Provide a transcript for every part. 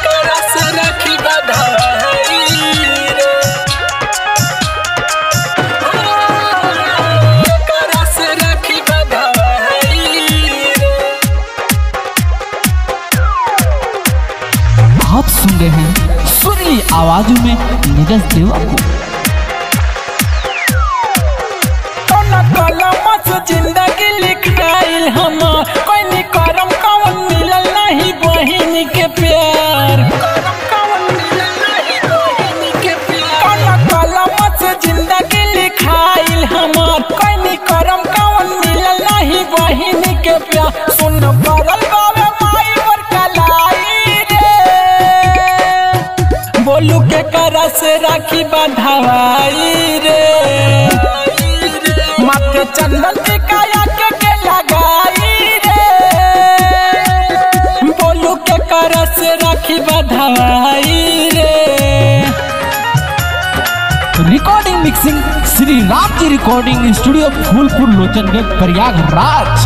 केकरा से राखी बंधाई रे केकरा से राखी बंधाई रे आप सुन रहे हैं सुरीली आवाजों में नीरज देवा को कौन कलम से जिंदगी लिखाइल हम कोई नी करम कौन मिलल नहीं बहिन के प्यार करम कौन मिलल नहीं बहिन के प्यार कौन कलम से जिंदगी लिखाइल हम कोई नी करम कौन मिलल नहीं बहिन के प्यार सुन पड़ल बावे माई पर कलाई रे बोलू के करा से राखी बंधाई रे माथे चंदन के काया के के लगाई रे बोलू के करा से राखी बंधाई रे recording mixing Shri Ram ji recording studio Phulpur Lochanganj Prayagraj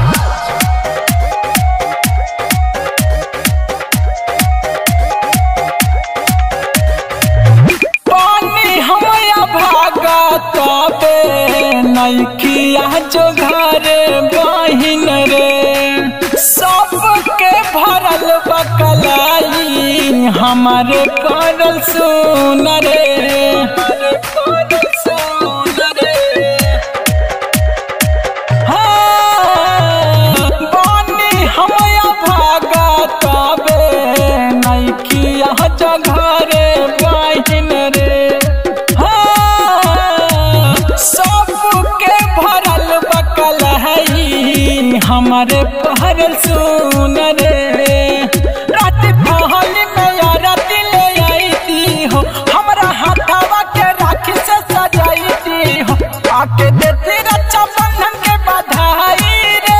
पानी हमया भागत बे नैखिया जो घरे बहिन रे सबके भरल बकलाई हमारे करल सुन रे हाँ, बानी हमया भागत बे नैखिया जो घरे बहिन रे हाँ, सबके भरल बकल हई हमारे पहरल सुन रे रात पहल में यारत ले आई दी हो हमरा हाथावा के राखी से सजाई दी हो आके देती रक्षा बंधन के बधाई रे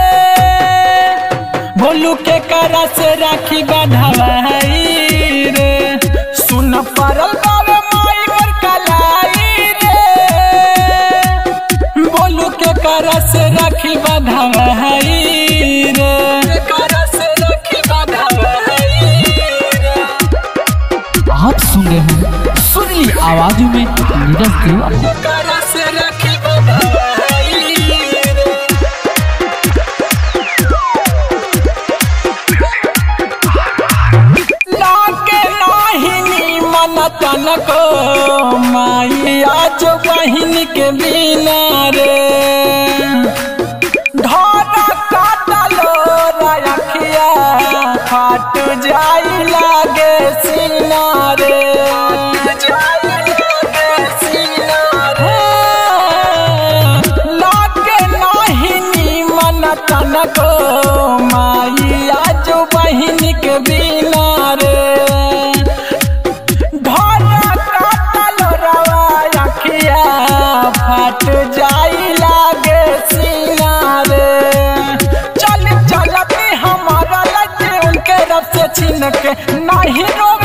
भोलू के करा से राखी बंधाई रे सुन परल बाबे माई पर कलाई रे बोलू के करा से राखी बंधाई रे करा से राखी बंधाई रे आप सुन रहे हैं सुरीली आवाजों में नीरज देवा को करा से राखी बंधाई रे लागे नाहिनी मन तनको माइया जो बहिन के बिना रे धारा काटलो रखिया फाट जाई लागे सीना रे लागे नाहिनी मन तनको माइया जो बहिन के बिना रे धारा काटल रवा अखिया फट जाई लागे सीना रे चल चलती हमारा लगे उनके रब से छीन के नहीं रोक